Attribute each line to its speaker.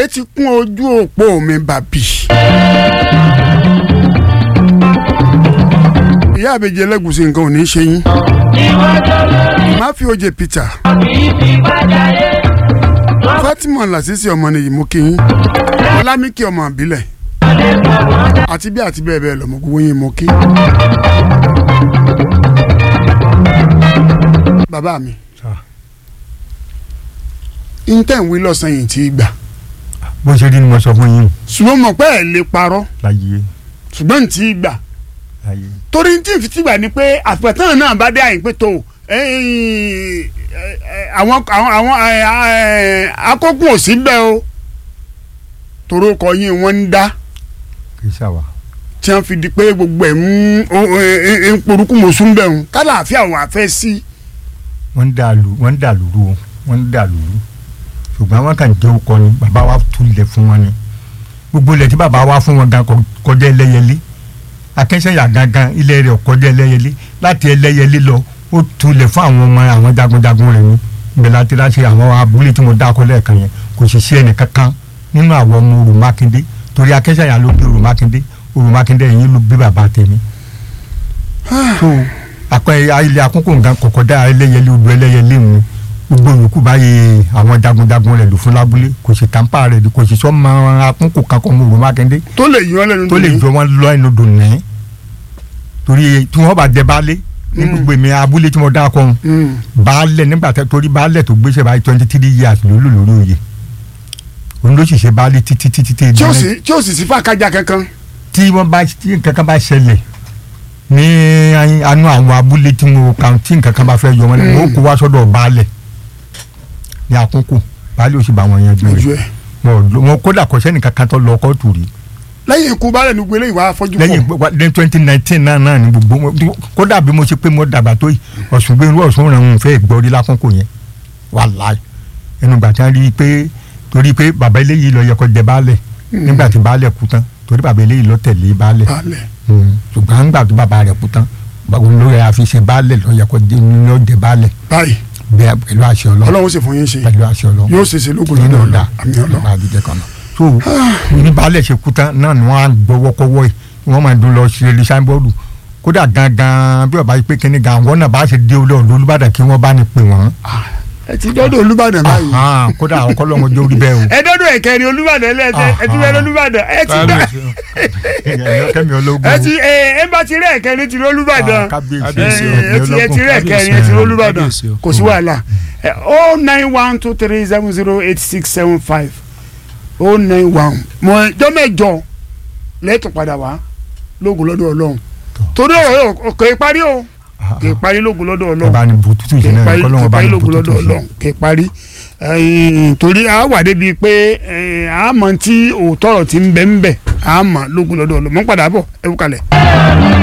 Speaker 1: ìpè ti kún ojú òpó mi bàbí. ìyá àbèjì ẹlẹ́gùsì nǹkan ò ní í ṣe yín. má fi oje peter. fatima lasisi ọmọ nìyí mú kí yín. ọlámíkì ọmọ àbílẹ̀. àti bí àti bẹ́ẹ̀ bẹ́ẹ̀ lọ́mọ gbogbo yín mú kí. bàbá mi intẹ́ ń wí lọ́sàn-án yìí ti gbà
Speaker 2: bó ṣe rí ni mo sọ fún yín
Speaker 1: ṣùgbọ́n mọ̀ pé ẹ̀ lè parọ́
Speaker 2: láyé
Speaker 1: ṣùgbọ́n ń ti gbà
Speaker 2: láyé
Speaker 1: torí tí n fi ti gbà ni pé àpẹtàn náà bá dé àyìn pé tó àwọn àwọn àwọn akókò ò sí bẹ́ẹ̀ o torí ó kọ yín wọ́n ń dá
Speaker 2: kì í ṣàwà
Speaker 1: tí wọ́n fi di pé gbogbo ẹ̀ ń ń porúkú mọ̀sùn bẹ́ẹ̀ ń kálàáfíà wọn àfẹ́ sí.
Speaker 2: wọ́n ń dà lù wọ́n ń dà lùrù o wọ́n ń dà lùrù ṣùgbọ́n wọ́n kàn jẹ́ ọkọ ni bàbá wa tulẹ̀ fún wọn ni gbogbo ilẹ̀ tí bàbá wa fún wọn gan kọ- kọjá ẹlẹ́yẹlé akẹ́sẹ̀yà gangan ilẹ̀ rẹ̀ kọjá ẹlẹ́yẹlé láti ẹlẹ́yẹlé lọ ó tulẹ̀ fún àwọn ọmọ àwọn jagunjagun rẹ̀ ni ibẹ̀ láti láti àwọn abúlé tí mo dákọ lẹ́ẹ̀kan yẹn kò sì sí ẹnì kankan nínú àwọn ọmọ Orò Mákindé torí akẹ́sẹ̀yà ló bí Orò Mákindé Orò Mákindé yìí ló bí bàbá tèmi so akọ ilé akókò nǹkan kọ̀kọ́dá ẹlẹ́yẹlé odò ẹlẹ́yẹlé mu gbogbo yòókù báyìí àwọn jagunjagun rẹ̀ lò fún lábúlé kò sì tàǹpà rẹ̀ kò sì sọ́mọ akókò kankan ọmọ Orò Mákindé
Speaker 1: tó lè yín ọ lẹ́nu
Speaker 2: tó lè
Speaker 1: dùn
Speaker 2: jọ wọn lọ ẹnu dùn ní torí tí wọn bá jẹ baálé ní gbogbo èmi abúlé tí mo dá kọ́ ọ́n
Speaker 1: yín.
Speaker 2: baálẹ̀ nígbà tẹ torí baálẹ̀ tó gbéṣẹ́ báyìí twenty three years ló lò lórí oyè òun ló sì ṣe baálé títí títí títí
Speaker 1: tí ó sì tí ó sì sí fàkájà kankan.
Speaker 2: tí wọ́n bá tí nǹkan kan bá ṣẹlẹ̀ ní anú àwọn abúlé tí mo kàn tí nǹkan kan bá fẹ́ yọ wọn lẹ́nu ó kó wá sọ́dọ̀ baálẹ̀ ní àkókò baálẹ̀ ó sì bá wọn yanjú
Speaker 1: ojú
Speaker 2: rẹ̀
Speaker 1: ẹ.
Speaker 2: wọn wọn kódà kò sẹ́nìkan kan tó lọ kóòtù rí
Speaker 1: lẹ́yìn ikú baálẹ̀ ní gbélé ìwà afọ́jú
Speaker 2: lẹ́yìn
Speaker 1: pọ̀
Speaker 2: ní twenty nineteen náà náà ni gbogbo wọn- kódà bí mo ṣe pé mo dàgbà tó yìí ọ̀sùn gbé irú ọ̀sùn rẹ̀ ń fẹ́ gbọ́ rí lákòókò yẹn wàláì ẹnu gbà tí wọ́n rí i pé torí pé bàbá eléyìí lọ yẹ kó jẹ baálẹ̀ nígbà tí baálẹ̀ kú tán torí bàbá eléyìí lọ tẹ̀lé baálẹ̀
Speaker 1: baálẹ̀
Speaker 2: Mm. ṣùgbọ́n nígbà tó bàbá rẹ̀ kú tán báwo ló yẹ àfi ṣe baálẹ̀ lọ yẹ kó jẹ lọ jẹ baálẹ̀
Speaker 1: báyìí
Speaker 2: bẹ́ẹ̀ pẹ̀lú àṣẹ ọlọ́run
Speaker 1: ọlọ́run sì fún yín ṣe
Speaker 2: pẹ̀lú àṣẹ ọlọ́run
Speaker 1: yóò ṣe ṣe lógun
Speaker 2: nínú
Speaker 1: lọ́dọ̀
Speaker 2: ọ̀dà
Speaker 1: ọ̀la àmì ọlọ́run.
Speaker 2: àdìjẹ kan náà. so ní baálẹ̀ ṣe kú tán náà ni wọ́n á gbọ́wọ́ kọ́wọ́ yìí wọ́n máa dún lọ ṣe lè sáńbọ́ọ̀lù kódà gangan bí ọba yìí pé kíní gan àwọn náà bá ṣe dé olóòlù olùbàdàn kí wọ́n bá ní pè wọ́n.
Speaker 1: ẹ ti dọ́dọ̀ olúbàdàn báyìí.
Speaker 2: Ahán, kódà àwọn kọ́lọ́mọ jó rí bẹ́ẹ̀ o.
Speaker 1: ẹ dọ́dọ̀ ẹ̀kẹrin olúbàdàn ẹlẹ́sẹ̀ ẹ ti rẹ́ olúbàdàn ẹ ti dá
Speaker 2: kẹ́mi ológun
Speaker 1: ẹ ti ẹ ẹ bá ti rẹ́ ẹ̀kẹrin ti rẹ́ olúbàdàn
Speaker 2: Ah, kábíyèsí
Speaker 3: Kábíyèsí o.
Speaker 1: ẹ ti ẹ ti rẹ́ ẹ̀kẹrin ẹ ti rẹ́ olúbàdàn
Speaker 3: Kábíyèsí o.
Speaker 1: kò sí wàhálà o nine one two three seven zero eight six seven five o nine one mọ ẹjọ́ mẹ́jọ lẹ́tọ̀ padà wá lógun lọ́dọ̀ ọlọ́run torí ọ̀rọ̀ yóò kò í parí o kò í parí lógun lọ́dọ̀ ọlọ́run
Speaker 2: ọba ni bututu
Speaker 1: kì
Speaker 2: yìí
Speaker 1: í
Speaker 2: náà
Speaker 1: parí kì
Speaker 2: kọ́lọ́mọ
Speaker 1: í
Speaker 2: bá
Speaker 1: parí
Speaker 2: ní
Speaker 1: lógun
Speaker 2: bututu
Speaker 1: lọ́dọ̀
Speaker 2: yìí.
Speaker 1: ọlọ́run kì í parí ẹ̀yìn, torí a wà débi pé ẹ̀yìn, a mọ̀ tí òótọ́ ọ̀rọ̀ ti ń bẹ ń bẹ a mọ̀ lógun lọ́dọ̀ ọlọ́run mọ́ padà bọ̀ ẹ wú kalẹ̀.